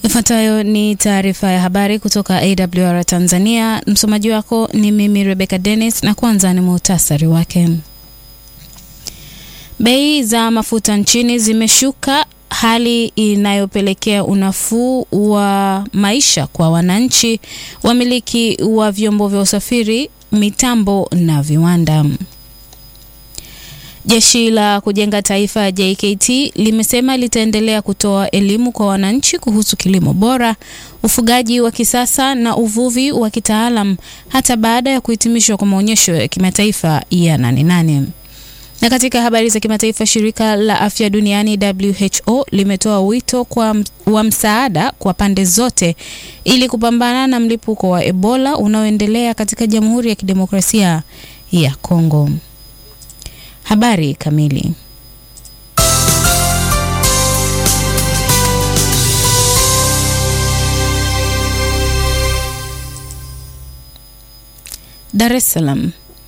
Ifuatayo ni taarifa ya habari kutoka AWR Tanzania. Msomaji wako ni mimi Rebecca Dennis, na kwanza ni muhtasari wake. Bei za mafuta nchini zimeshuka, hali inayopelekea unafuu wa maisha kwa wananchi, wamiliki wa vyombo vya usafiri, mitambo na viwanda. Jeshi la Kujenga Taifa JKT limesema litaendelea kutoa elimu kwa wananchi kuhusu kilimo bora, ufugaji wa kisasa na uvuvi wa kitaalam hata baada ya kuhitimishwa kwa maonyesho ya kimataifa ya Nane Nane. Na katika habari za kimataifa, shirika la afya duniani WHO limetoa wito kwa wa msaada kwa pande zote ili kupambana na mlipuko wa Ebola unaoendelea katika Jamhuri ya Kidemokrasia ya Kongo. Habari kamili. Dar es Salaam.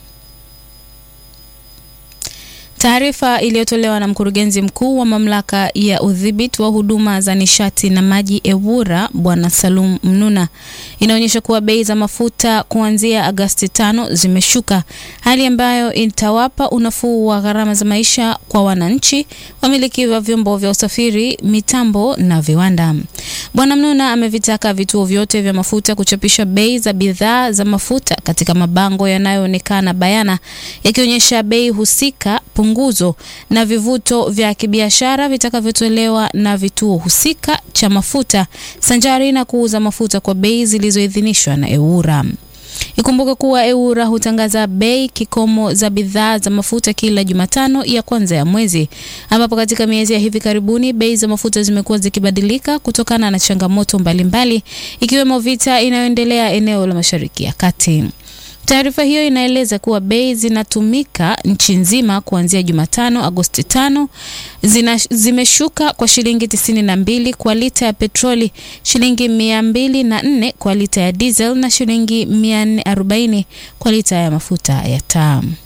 Taarifa iliyotolewa na mkurugenzi mkuu wa mamlaka ya udhibiti wa huduma za nishati na maji EWURA Bwana Salum Mnuna inaonyesha kuwa bei za mafuta kuanzia Agosti tano zimeshuka, hali ambayo itawapa unafuu wa gharama za maisha kwa wananchi, wamiliki wa vyombo vya usafiri, mitambo na viwanda. Bwana Mnuna amevitaka vituo vyote vya mafuta kuchapisha bei za bidhaa za mafuta katika mabango yanayoonekana bayana yakionyesha bei husika punguzo na vivuto vya kibiashara vitakavyotolewa na vituo husika cha mafuta sanjari na kuuza mafuta kwa bei zilizoidhinishwa na EWURA. Ikumbuke kuwa EWURA hutangaza bei kikomo za bidhaa za mafuta kila Jumatano ya kwanza ya mwezi, ambapo katika miezi ya hivi karibuni bei za mafuta zimekuwa zikibadilika kutokana na changamoto mbalimbali ikiwemo vita inayoendelea eneo la Mashariki ya Kati. Taarifa hiyo inaeleza kuwa bei zinatumika nchi nzima kuanzia Jumatano Agosti tano zina, zimeshuka kwa shilingi tisini na mbili kwa lita ya petroli, shilingi mia mbili na nne kwa lita ya diesel na shilingi mia nne arobaini kwa lita ya mafuta ya taa.